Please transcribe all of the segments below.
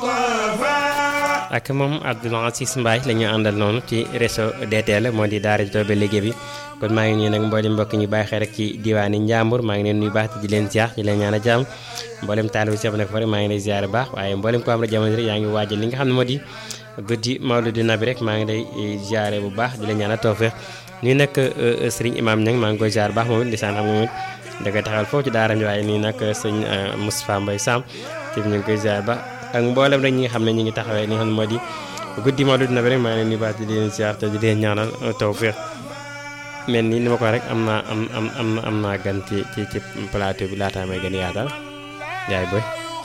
ak moom Abdoul Aziz Mbaye la ñu àndal noonu ci réseau DTL moo di daara ji Toobe liggéey bi kon maa ngi nii nag mboolem mbokk ñu bàyyi xel rek ci diwaani Njàmbur maa ngi leen nuyu baax di leen ziar di leen ñaan a jàmm mboolem taalibu Cheikh nag fa maa ngi lay ziar baax waaye mboolem ko am rek jamono rek yaa ngi waajal li nga xam ne moo di guddi Mawlidu Nabi rek maa ngi lay ziare bu baax di la ñaan a tawfeex nii nag sëriñ Imam Niang maa ngi koy ziar baax moom it di sant xam moom it da koy taxal foofu ci daara mi waaye nii nag sëñ Moustapha Mbaye Sam ci ñu ngi koy ziar baax ak mboolem rek ñi nga xam ne ñi ngi taxawee li nga xam ne moo di guddi Mawlidu Nabi rek maa ngi leen di baax di leen ziar te di leen ñaanal tawfeex mel ni ni ma ko rek am naa am am am am naa gan ci ci ci plateau bi laataa may gën yaatal yaay boy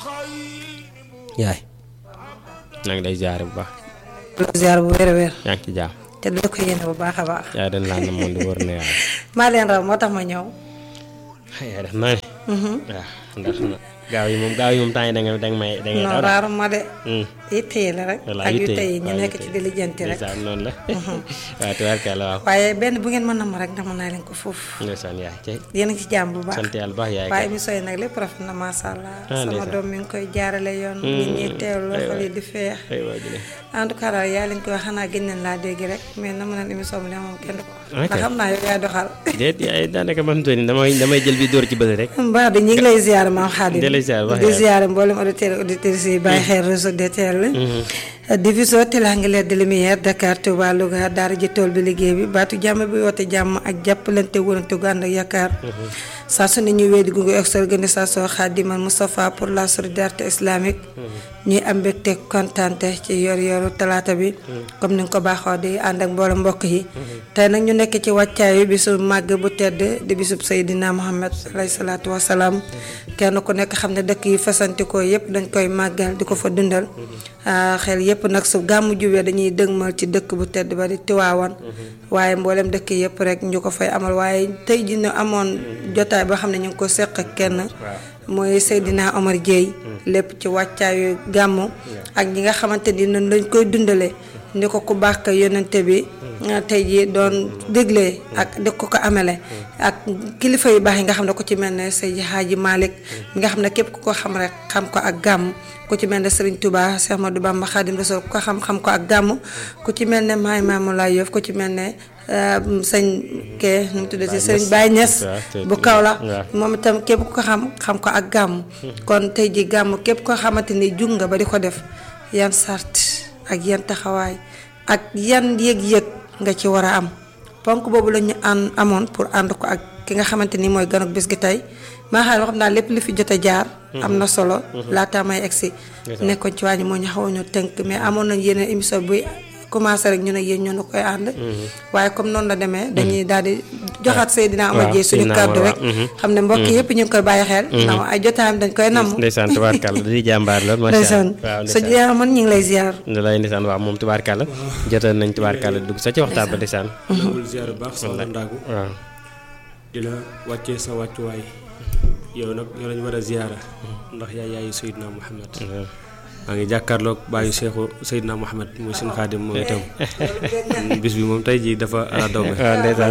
yaay maa ngi lay ziar bu baax. ziar bu wér a wér. yaa ngi ci jaam. te dina ko yéene bu baax a baax. yaa dañ laa ne moom di wër na yàlla. maa leen raw moo tax ma ñëw. yaa def naa ne. waaw ndax gaaw yi moom gaaw yi moom temps yi da nga da nga may da ngay non raaru ma de. Hmm. yitte yi la rek. voilà ak yu yitte yi tey ñu waaw nekk yitte ci yi. di lijjanti rek. ndeysaan noonu la. waaw tubaarkalla waaw. waaye benn bu ngeen mën na ma rek dama naa leen ko foofu. ndeysaan yaay tey yéen a ngi ci jàmm bu baax. sant yàlla bu baax yaay waaye kay. émission yi nag lépp rafet na macha allah. Ah, sama ndeysaan. doom mi ngi koy jaarale yoon. nit ñi teewlu aywa. xol yi di feex. ay waa jële. en tout cas daal yaa leen koy wax xanaa gën nañ laa dégg rek mais na ma naan émission bi ne moom kenn du ko wax. Ok. ndax xam naa yow yaay doxal. déet yaay daanaka man tuuti damay damay jël bi dóor ci bëri rek. mbaa de ñu ngi lay ziar maam Xaadim di lay ziar wax di yàlla. ziar mboolem auditeurs auditrices yi bàyyi xel réseau DTL division Télanguère de Lumière Dakar Touba Louga daara ji tool bi liggéey bi baatu jàmm bi woote jàmm ak jàppalante wërante gu ànd ak yaakaar saa su ne ñu wéy di gunge ak sa organisation Khadimal Moustapha pour la solidarité islamique ñuy am mbégte kontante ci yor yoru talaata bi comme ni nga ko baaxoo di ànd ak mboolem mbokk yi tey nag ñu nekk ci wàccaayu bisu màgg bu tedd di bisub Seydina Muhammad alayhi salaatu wasalaam kenn ku nekk xam ne dëkk yi fasantikoo yépp dañ koy màggal di ko fa dundal ah, xel yépp nag su gàmmu jubee dañuy dëgmal ci dëkk bu tedd ba di Tiwaawan waaye mboolem dëkk yépp rek ñu ko fay amal waaye tey ji ñu amoon jotaay boo xam ne ñu ngi ko seq ak kenn mooy Seydina Omar Dieye lépp ci wàccaayu gàmmu ak ñi nga xamante ni noonu lañ koy dundalee ni ko ku baax ka yonente bi ah, tey ji doon déglee ak di ko ko amele ak kilifa yu baax yi nga xam ne ku ci mel ne Seydi Hadji Malick mi nga xam ne képp ku ko xam rek xam ko ak gàmm ku ci mel ne Serigne Touba Cheikh Ahmadou Bamba Khadim Rassoul ku ko xam xam ko ak gàmm ku ci mel ne Maay Maamu Laay Yoff ku ci mel ne ah, sëñ kee nu mu tuddati Serigne Baye Niass waaw, te- bu Kaolack waaw. moom itam képp ku ko xam xam ko ak gàmm kon tey ji gàmm képp koo xamante ni jug nga ba di ko def yan sart ak yan taxawaay ak yan yëg-yëg nga ci war a am ponk boobu la ñu ànd amoon pour ànd ko ak ki nga xamante ni mooy ganuk bis gi tey maa xam xam naa lépp li fi jot a jaar am na solo laata may egsi nekkoon ci wàññi moo ñu xaw ñu tënk mais amoon nañ yeneen émission buy commencé rek ñu ne yéen ñoo na koy ànd waaye comme noonu la demee dañuy daal di joxaat Seydina Omar waaw, Dieye suñu Seydina kàddu Omar, rek waaw, mhm. xam ne mbokk yëpp ñu ngi koy bàyyi xel ndax ay jotaayam dañ koy namm ndeysaan tubaarkàlla di jàmbaar lool macha ndeysaan allah waaw sa ndeysaan jeex man ñu ngi lay ziar da lay ndeysaan waaw moom tubaarkàlla jotoon nañ tubaarkàlla dugg sa ci waxtaan ba ndeysaan nangul ziar bu baax soxna Ndaagu waaw di la wàccee sa wàccuwaay yow nag yow lañu war a ziara ndax yaay yaayu Seydina Muhammad maa ngi jàkkaarloog bàyyi Seexu Seydina Muhammad muy seen xaadim moom itam bis bi moom tey jii dafa ala daw waaw ndeysaan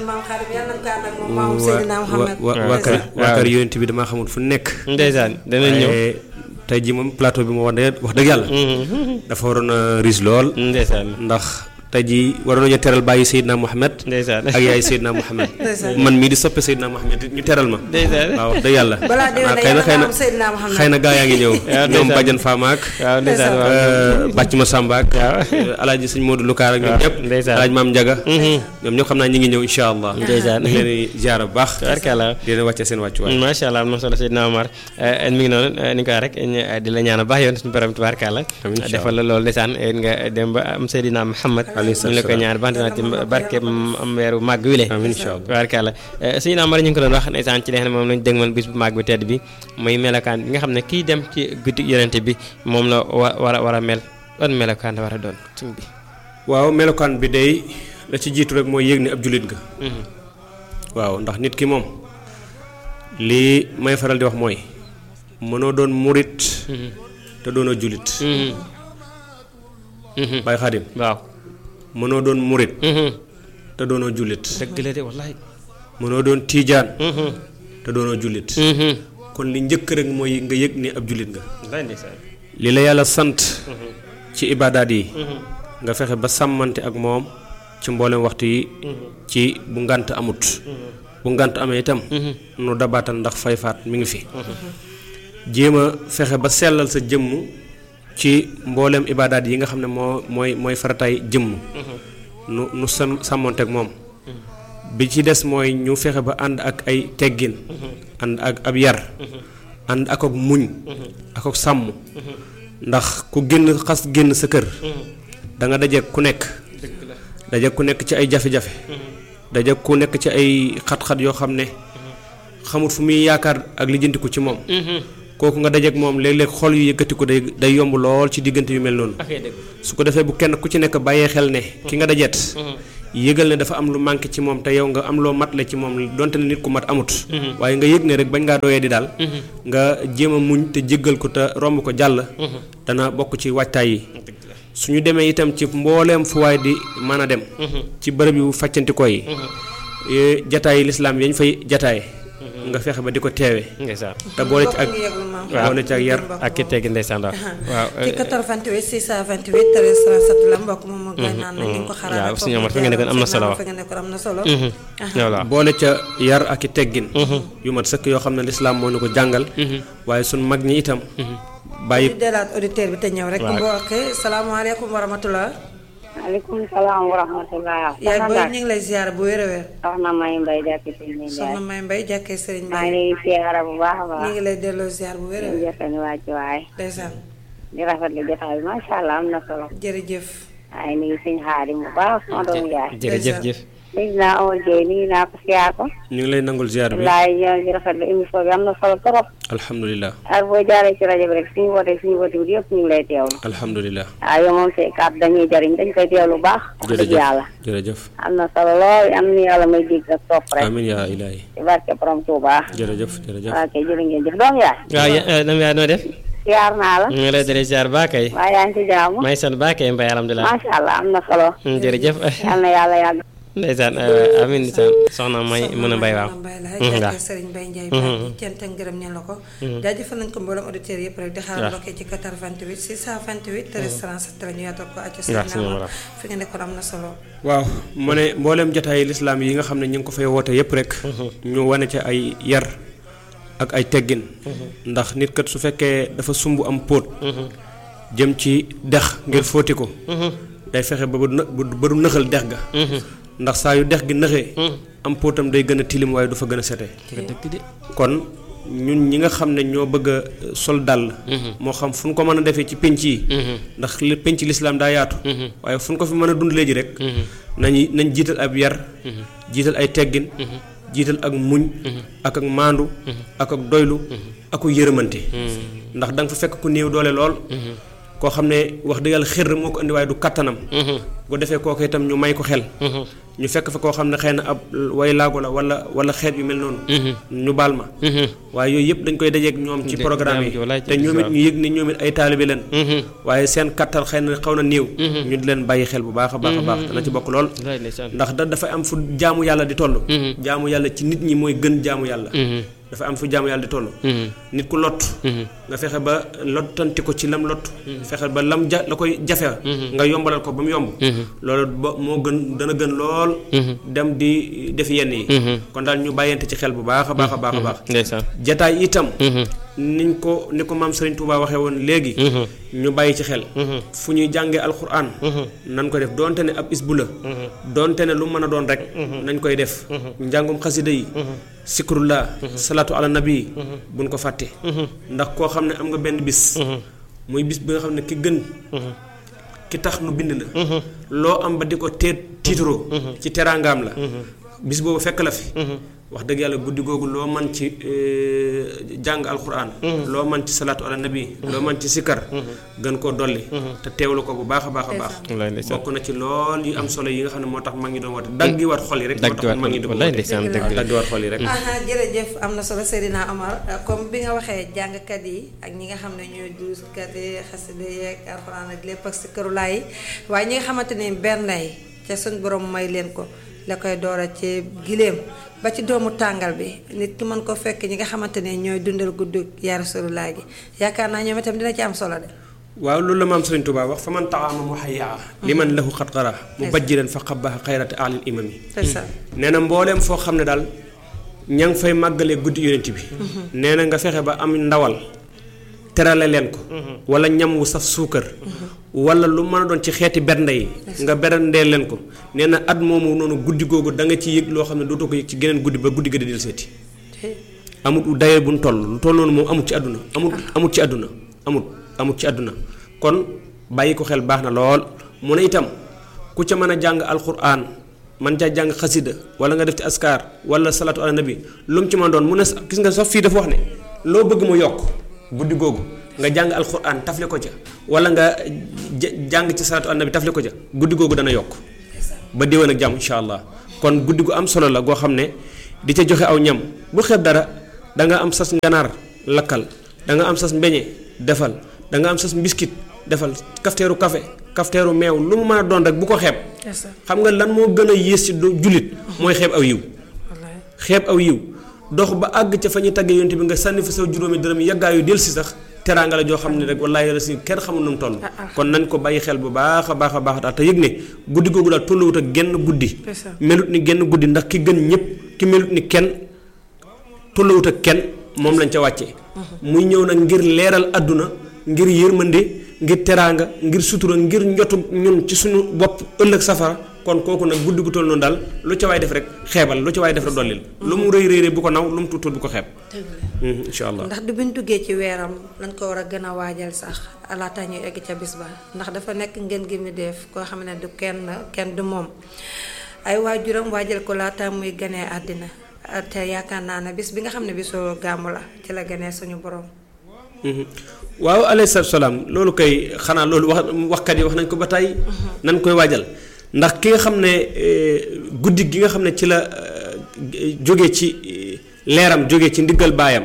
wa wa waa kër waa kër yonent bi damaa xamul fu nekk ndeysaan danañ ñëw waaye tey jii moom plateau bi moo wax dëgg wax dëgg yàlla dafa waroon a riis lool ndeysaan ndax tey jii waroon nañu teral bàyyi Seydina Muhammad ndeysaan ak yaay Seydina Muhammad man mii di soppe Seydina Muhammad ñu teral ma ndeysaan waaw wax dëgg yàlla balaa déwén xëy na xëy na Seydina Muhammad xëy na gaa yaa ngi ñëw ñoom ndeysaan. Badiane Fama ak waaw ndeysaan waaw bàcc ma Samba ak alaaji sëñ Modou Lukaar ak ñoom waaw, ñëpp ndeysaan. alaaji Maam Njaga ñoom ñëpp xam naa ñi ngi ñëw insha allah Ndeysaan. ñu ngi leen di ziar bu baax tubaarkàlla di leen wàcce seen wàccuwaay macha allah am na solo Seydina Omar mi ngi noonu ni ko waxee rek ñu- di la ñaan baax yoon suñu borom tubaarkàlla Amiin, incha defal la loolu ndeysaan nga dem ba am Seydina Muhammad Alayhi ñu la koy salaam. ñaan baax na ci barke am weeru màgg wi le amiin incha allah tubaarkàlla Seydina Omar ñu ngi ko doon wax ndeysaan ci li nga xam ne moom lañ dëgmal bis bu màgg bu tedd bi muy melokaan bi nga xam ne kii dem ci guddi yonente bi moom la wa war a war a mel wan melokaan la war a doon suñ bi waaw melokaan bi day la ci jiitu rek mooy yëg ni ab jullit nga waaw ndax nit ki moom lii may faral di wax mooy mënoo doon murit te doonoo jullit Baay Xaadim waaw mënoo doon murit te doonoo jullit dëgg la de wallaay mënoo doon tiijaan te doonoo jullit kon li njëkk rek mooy nga yëg ni ab jullit nga wallaay ndeysaan li la yàlla sant ci ibaadaat yi nga fexe ba sàmmante ak moom ci mboolem waxtu yi ci bu ngànt amut bu ngànt amee itam nu dabaatal ndax fay faat mi ngi fi jéem a fexe ba sellal sa jëmm ci mboolem ibaadaat yi nga xam ne moo mooy mooy farataay jëmm nu nu sam sàmmonte ak moom bi ci des mooy ñu fexe ba ànd ak ay teggin ànd ak ab yar ànd ak ak muñ ak ak sàmm ndax ku génn xas génn sa kër da nga dajeek ku nekk dajeek ku nekk ci ay jafe-jafe dajeek ku nekk ci ay xat-xat yoo xam ne xamut fu muy yaakaar ak lijjantiku ci moom kooku nga dajeek moom léeg-léeg xol yu yëkkatiku day day yomb lool ci diggante yu mel noonu su ko defee bu kenn ku ci nekk bàyyee xel ne ki nga dajeet yëgal ne dafa am lu manqué ci moom te yow nga am loo matle ci moom donte ne nit ku mat amut waaye nga yëg ne rek bañ ngaa doyee di daal nga jéem a muñ te jéggal ko te romb ko jàll dana bokk ci waajtaay yi suñu demee itam ci mbooleem fu waay di mën a dem ci bërëb yu faccantikoo yi jataay lislaam yañ fay jataay nga fexe ba di ko teewe ndeysaan te boole ci ak waaw boole ci ak yar ak ki teggi ndeysaan waaw waaw ci 88 628 1337 la mbokk moom moo gën naan na ñu ko xaraale waaw suñu amat fa nga nekkoon am na solo wax fa nga nekkoon am na solo voilà boole ca yar ak i teggin yu mat sëkk yoo xam ne lislaam moo ñu ko jàngal waaye suñ mag ñi itam bàyyi ñu delaat auditeur bi te ñëw rek mbokk salaamaaleykum wa rahmatullah maaleykum salaam wa rahmatulah. yaay booy ñu ngi lay ziar bu wér a wér soxna May Mbaye jàkki si ñu soxna May Mbay jàkkee sëriñ maa ngi Mbay lay ziara bu baax a ñu baax. ngi lay delloo ziar bu wér a di wér jëfani wàcc waay. ndeysaan di rafetlu jotaay bi macha allah am na solo. jërëjëf waaye nuyu suñu xaadim bu baax sama doomu yaay. jërëjëf jëf dégg naa Omar Gueye nuyu naa ko siyaar ko. ñu ngi lay nangul ziar bi laay ñoo ngi rafetlu émission bi am na solo trop. alhamdulilah ak boo jaaree ci rajo bi rek suñu wootee suñu woote bi yëpp ñu ngi lay teewlu. alhamdulilah waaw yow moom say kàddu dañuy jariñ dañ koy teewlu bu baax. wax dëgg jërëjëf yàlla. jërëjëf am na solo lool am na yàlla may dégg ak topp rek. amin yaa ilaahi ci barke borom Tuuba. jërëjëf jërëjëf waaw kay jërë ngeen jëf doomu yaay. waaw ya- nam yaay noo def siyaar naa la. ñu ngi lay delloo ziar baa kay waaye yaa ngi ci jaamu. may sant baa kay mbay alhamdulilah macha allah am na solo. jërëjëf yal na yàlla yàgg. ndeysaan amin ndeysaan soxna may mën a mbay waaw mbay la Mhm, jàkkee waaw. sëriñ Mbay Njaay baax di cant ak ngërëm ñeen la ko jaajëfal nañ ko mboolem auditeurs yëpp rek di xaar waaw. bloqué ci 88 628 1337 la ñu yaatal ko acca waaw, sëriñ suñu Amar wolof. fi nga nekkoon am na solo waaw mu ne mbooleem jotaayi lislaam yi nga xam ne ñu ngi ko fay woote yépp rek ñu wane ca ay yar ak ay teggin ndax nit kat su fekkee dafa sumb am póot jëm ci dex ngir fóoti ko day fexe ba bu në- bu- ba du nëxal dex ga ndax saa yu dex gi nëxee am póotam day gën a tilim waaye du fa gën a sete kon ñun ñi nga xam ne ñoo bëgg a sol dàll moo xam fu ñu ko mën a defee ci pénc yi ndax li pénc lislaam daa yaatu waaye fu ñu ko fi mën a dund léegi rek nañu nañ jiital ab yar jiital ay teggin jiital ak muñ ak ak maandu ak ak doylu ak ku yërëmante ndax da nga fa fekk ku néew doole lool koo xam ne wax dëgg yàlla xër moo ko indi waaye du kattanam bu defee kooku itam ñu may ko xel ñu fekk fa koo xam ne xëy na ab way laago la wala wala xeet yu mel noonu ñu baal ma waaye yooyu yëpp dañ koy dajeek ñoom ci De- programme daam ji walaay yi te ñoom it waaw. ñu yëg ni ñoom it ay taalibe leen waaye seen kattan xëy na xaw na néew ñu di leen bàyyi xel bu baax a baax a baax dana ci bokk lool wallaay ndeysaan ndax da dafa am fu jaamu yàlla di toll jaamu yàlla ci nit ñi mooy gën jaamu yàlla dafa am fu jaamu yàlla di toll nit ku lott nga fexe ba lottanti ko ci lam lott fexe ba lam ja la koy jafe nga yombalal ko ba mu yomb loolu ba moo gën dana gën lool dem di def yenn yi kon daal ñu bàyyante ci xel bu baax a baax a baax a baax ndeysaan jataay itam niñ ko ni ko maam Serigne Touba waxee woon léegi ñu bàyyi ci xel fu ñuy jàngee alxuraan nan ko def donte ne ab isbu la donte ne lu mën a doon rek nañ koy def njàngum xasida yi sikrullah salaatu ala nabi buñ ko fàtte ndax koo xam ne am nga benn bis muy bis bi nga xam ne ki gën ki tax nu bind la loo am ba di ko teet tiitaroo ci teraangaam la bis boobu fekk la fi wax dëgg yàlla guddi googu loo man ci eh, jàng alxuraan loo man ci salaatu ala nabi loo man ci sikkar gën koo dolli te teewlu ko bu baax a baax a baax wallaay ndeysaan bokk na ci lool yu am solo yi nga xam ne moo tax mag ñi doon woote daggi war xol yi rek moo dagg tax mag ñi doon wallaay woote ndeysaan dëgg waaw la daggi war xol yi rek aha jërëjëf am na solo Seydina Omar comme bi nga waxee jàngkat yi ak ñi nga xam ne ñooy duuskat yi xasida yeeg alxuraan ak lépp ak si këru laay yi waaye ñi nga xamante ne benn lay ca suñ borom may leen ko la koy doora ci giléem ba ci doomu tàngal bi nit ki mën ko fekk ñi nga xamante ne ñooy dundal guddi yaa Rasulullah gi yaakaar naa ñoom itam dina ci am solo de waaw loolu la maam Sëriñ Tuubaa wax fa man taxaama mu xayaa li man lahu xat xara mu bajjiran fa xabaxa xayrati alil imami c'est ça nee na mbooleem foo xam ne daal ña ngi fay màggalee guddi yonent bi nee na nga fexe ba am ndawal terale leen ko wala ñam wu saf suukar wala lu mën a doon ci xeeti bernde yi nga berndee leen ko nee na at moomu noonu guddi googu da nga ci yëg loo xam ne dootoo ko yëg ci geneen guddi ba guddi ga di del seeti amut dayee bu ñu toll lu toll noonu moom amut ci àdduna amut amut ci àdduna amut amut ci àdduna kon bàyyi ko xel baax na lool mu ne itam ku ca mën a jàng alquran man caa jàng xasida wala nga def ci askar wala salatu ala nabi lu mu ci mën doon mu ne gis nga sax fii dafa wax ne loo bëgg mu yokk guddi googu nga jàng alquran tafle ko ca wala nga jàng ci salatu ala nabi tafle ko ca guddi googu dana yokk ba déwén ak jàmm incha allah kon guddi gu am solo la goo xam ne di ca joxe aw ñam bu xeeb dara da nga am sas nganaar lakkal da nga am sas mbeñe defal da nga am sas mbiskit defal kafteeru café kafteeru meew lu mu mën a doon rek bu ko xeeb xam nga lan moo gën a yées ci jullit mooy xeeb aw yiw xeeb aw yiw dox ba àgg ca fa ñuy taggee yonte bi nga sànni fa sa juróomi dërëm yàggaayu del si sax teraanga la joo xam ne rek wallaahi la si kenn xamul nu mu toll kon nañ ko bàyyi xel bu baax a baax a baax daal te yëg ne guddi googu daal tolluwut ak genn guddi melut ni genn guddi ndax ki gën ñëpp ki melut ni kenn tolluwut ak kenn moom lañ ca wàccee muy ñëw nag ngir leeral àdduna ngir yërmande ngir teraanga ngir sutura ngir njotu ñun ci suñu bopp ëllëg safara kon kooku nag guddi gu toll noonu daal lu ca waay def rek xeebal lu ca waay def rek dollil lu mu rëy rëy bu ko naw lu mu tuut tuut bu ko xeeb incha allah ndax du buñ duggee ci weeram lañ ko war a gën a waajal sax laata ñuy egg ca bis ba ndax dafa nekk ngeen gi mu def koo xam ne du kenn kenn du moom ay waajuram waajal ko laata muy ganee àddina te yaakaar naa ne bis bi nga xam ne bisoo gàmmu la ci la ganee suñu borom waaw alayhi salaatu salaam loolu kay xanaa loolu wax waxkat yi wax nañ ko ba tey nañ koy waajal ndax ki nga xam ne guddi gi nga xam ne ci la jóge ci leeram jóge ci ndiggal baayam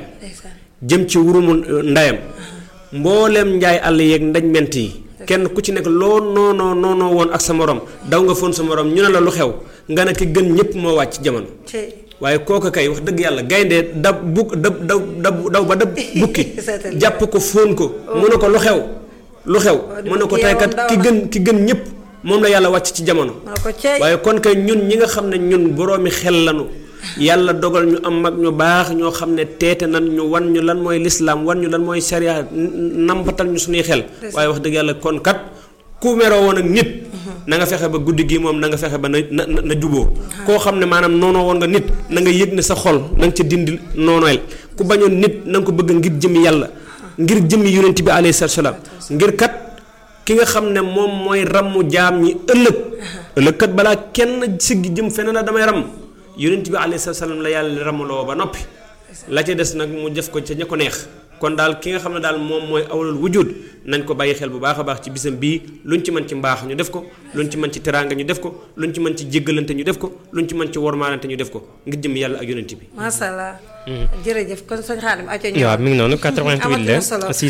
jëm ci wurumu ndayam mbooleem njaay àll yeeg ndañ ment yi kenn ku ci nekk loo noonoo noonoo woon ak sa morom daw nga foon sa morom ñu ne la lu xew nga ne ki gën ñëpp moo wàcc jamono waaye kooka kay wax dëgg yàlla gaynde dab bu dab daw daw ba dab bukki jàpp ko fóon ko mu ne ko lu xew lu xew mu ne ko tey kat ki gën ki gën ñëpp moom la yàlla wàcc ci jamono waaye kon kay ñun ñi nga xam ne ñun boroomi xel lanu yàlla dogal ñu am mag ñu baax ñoo xam ne teete nan ñu wan ñu lan mooy lislaam wan ñu lan mooy sariya nampatal ñu suñuy xel waaye wax dëgg yàlla kon kat ku meroo woon ak nit na nga fexe ba guddi gi moom na nga fexe ba na na na juboo koo xam ne maanaam noonoo woon nga nit na nga yëg ne sa xol na nga ca dindi noonoel ku bañoon nit na nga ko bëgg ngir jëmmi yàlla ngir jëmmi yonent bi alayhi salaam ngir kat ki nga xam ne moom mooy rammu jaam ñi ëllëg ëllëg kat balaa kenn siggi jëm feneen la damay ram yonent bi alayhi salaam la yàlla ramuloo ba noppi la ca des nag mu def ko ca ña ko neex kon daal ki nga xam ne daal moom mooy awlal wujud nañ ko bàyyi xel bu baax a baax ci bisam bii luñ ci mën ci mbaax ñu def ko luñ ci mën ci teraanga ñu def ko luñ ci mën ci jéggalante ñu def ko luñ ci mën ci wormaalante ñu def ko ngir jëm yàlla ak yonent bi macha allah. jërëjëf kon sëñ Xaadim aco ñëw waaw mi ngi noonu 88 la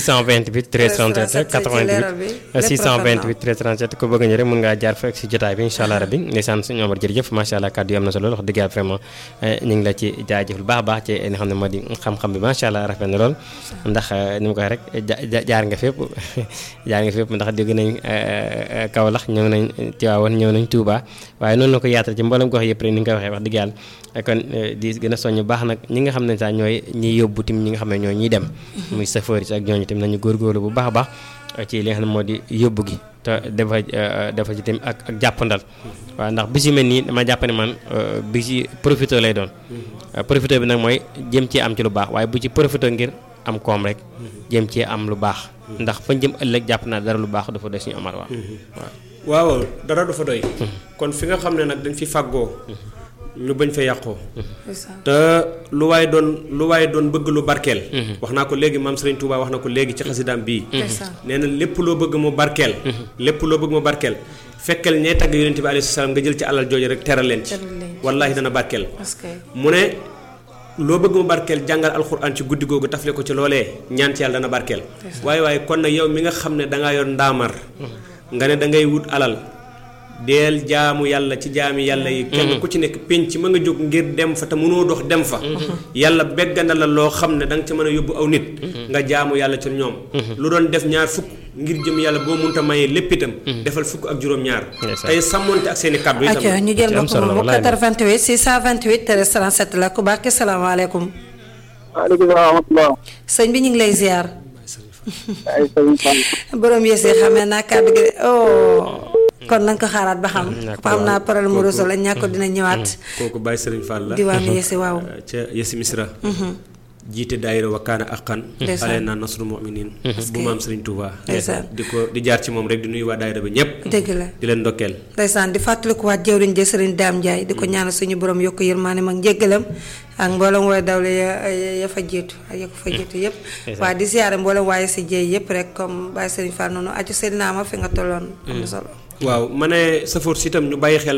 628 13 37 88 628 13 37 ku bëgg ñu rek mën ngaa jaar fa ak si jotaay bi incha allah rabbi ndeysaan suñu Omar jërëjëf macha allah kàddu yi am na solo wax dëgg yàlla vraiment ñu ngi la ci jaajëf lu baax a baax ci li nga xam ne moo di xam-xam bi macha allah rafet na lool ndax ni ma koy rek jaar nga fépp jaar nga fépp ndax dégg nañ Kaolack ñëw nañ Tivaouane ñëw nañ Touba waaye noonu la ko yaatal ci mboolem gox yëpp rek ni nga ko waxee wax dëgg yàlla kon di gën a soññ baax nag ñi nga xam ne sax ñooy ñiy yóbbu tim ñi nga xam ne ñooy ñiy dem muy chauffeur yi ak ñooñu tim nañu góorgóorlu bu baax a baax ci li nga xam ne moo di yóbbu gi te dafa dafa ci tim ak ak jàppandal waaw ndax bis yu mel nii dama jàpp ne man bi ci profité lay doon profité bi nag mooy jëm ci am ci lu baax waaye bu ci profité ngir am koom rek jëm ci am lu baax ndax fañ jëm ëllëg jàpp naa dara lu baax dafa doy suñu amar waaw waaw waaw dara du fa doy kon fi nga xam ne nag dañ fi fàggoo ñu bañ fa yàqoo te lu waay doon lu waay doon bëgg lu barkeel wax naa ko léegi maam Serigne Touba wax na ko léegi ci xasidaam bii nee na lépp loo bëgg mu barkeel lépp loo bëgg mu barkeel fekkal ñee tagg yonent bi alayhi salaam nga jël ci alal jooju rek teral leen ci wallaahi dana barkeel mu ne loo bëgg mu barkeel jàngal alxuraan ci guddi googu tafle ko ci loolee ñaan ci yàlla dana barkeel waaye waaye kon nag yow mi nga xam ne dangaa yor ndaamar nga ne da ngay wut alal deel jaamu yàlla ci jaami yàlla yi kenn ku ci nekk pénc ma nga jóg ngir dem fa te mënoo dox dem fa yàlla begganda la loo xam ne da nga ca mën a yóbbu aw nit nga jaamu yàlla ci ñoom lu doon def ñaar fukk ngir jëm yàlla boo munta mayee lépp itam defal fukk ak juróom-ñaar Ndeysaan. tey sàmmonte ak seeni kàddu itam acca ñu jël ci am mbokk solo moomu wallaay 88 628 13 37 la ku baax salaamaaleykum waaleykum salaam wa rahmatulah. sëñ bi ñu ngi lay ziar ay sëñ Fall. borom yësi xamee naa kàddu gi de oh kon nañ ko xaaraat ba xam ñàkk xam naa waaw. problème mu Kooku- réseau la ñàkk dina ñëwaat kooku Baye Serigne Fall la diwaanu yësi waaw ca Yesi Misra jiite daayira wa kaana aqan Ndeysaan. ale naa nasru muminin bu maam Serigne Touba Ndeysaan. di ko di jaar ci moom rek di nuyu waa daayira ba ñëpp dëgg la di leen ndokkeel ndeysaan di fàttalikuwaat jëwriñ ja sëriñ Daam Njaay di ko ñaanal suñu borom yokk yërmaane mag njéggalam ak mboolem wooy dawle ya ya fa jiitu ak ya ko fa jiitu yëpp waaye di siyaare mboolem waaye si jéey yëpp rek comme Baye Sëriñ Fall noonu aju seen naama fi nga tolloon am na solo waaw ma ne safoor si itam ñu bàyyi xel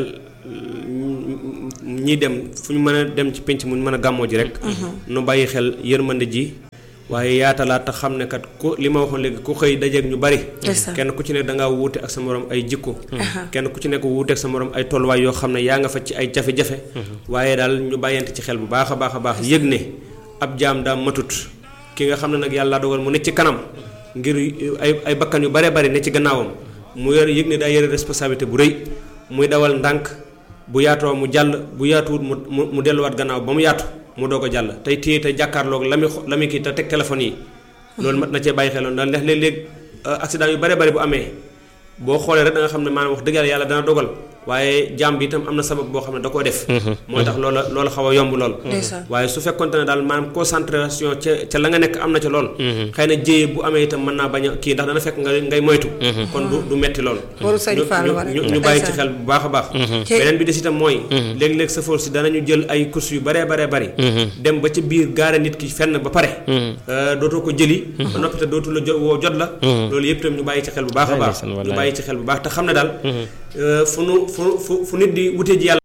ñi dem fu ñu mën a dem ci penc mu ñu mën a gàmmoo ji rek nu bàyyi xel yërmande ji waaye yaatalaat te xam ne kat ku li ma waxoon léegi ku xëy dajeeg ñu bari Ndeysaan. kenn ku ci nekk da ngaa wuute ak sa morom ay jikko kenn ku ci nekk wuute ak sa morom ay tolluwaay yoo xam ne yaa nga fa ci ay jafe-jafe waaye daal ñu bàyyante ci xel bu baax a baax a baax yëg ne ab jaam daa matut ki nga xam ne nag yàlla dogal mu ne ci kanam ngir ay ay bakkan yu bare bari ne ci gannaawam mu yor yëg ne daa yore responsabilité bu rëy muy dawal ndànk bu yaatoo mu jàll bu yaatuwut mu mu mu delluwaat gannaaw ba mu yaatu mu doog a jàll tey téye te jàkkaarloog la muy xo- la muy kii te teg téléphone yi loolu mat na cee bàyyi xeloon ndax léeg-léeg euh, accident yu bare bari bu amee boo xoolee rek da nga xam ne maanaam wax dëgg yàlla yàlla dana dogal waaye jaam bi itam am na sabab boo xam ne da koo def moo tax loola loola xaw a yomb lool Ndeysaan. waaye su fekkonte ne daal maanaam concentration ca ca la nga nekk am na ca lool xëy na jéye bu amee itam mën naa bañ a kii ndax dana fekk nga ngay moytu kon du du metti lool Waru sëñ ñu- Fallou ñu- wa rek. ñu ñu bàyyi ci Ndeysaan. xel bu baax a baax Ci- beneen bi des itam mooy léeg-léeg sa force danañu jël ay course yu baree baree bari dem ba ca biir gaare nit ki fenn ba pare euh, dootoo ko jëli ba noppi te dootu la jo woo jot la loolu yëpp itam ñu bàyyi ci xel bu baax a Wallaay baax ndeysaan, ñu wallaay. bàyyi ci xel bu baax te xam ne daal euh, fu nu fu fu fu nit di wute ji yàlla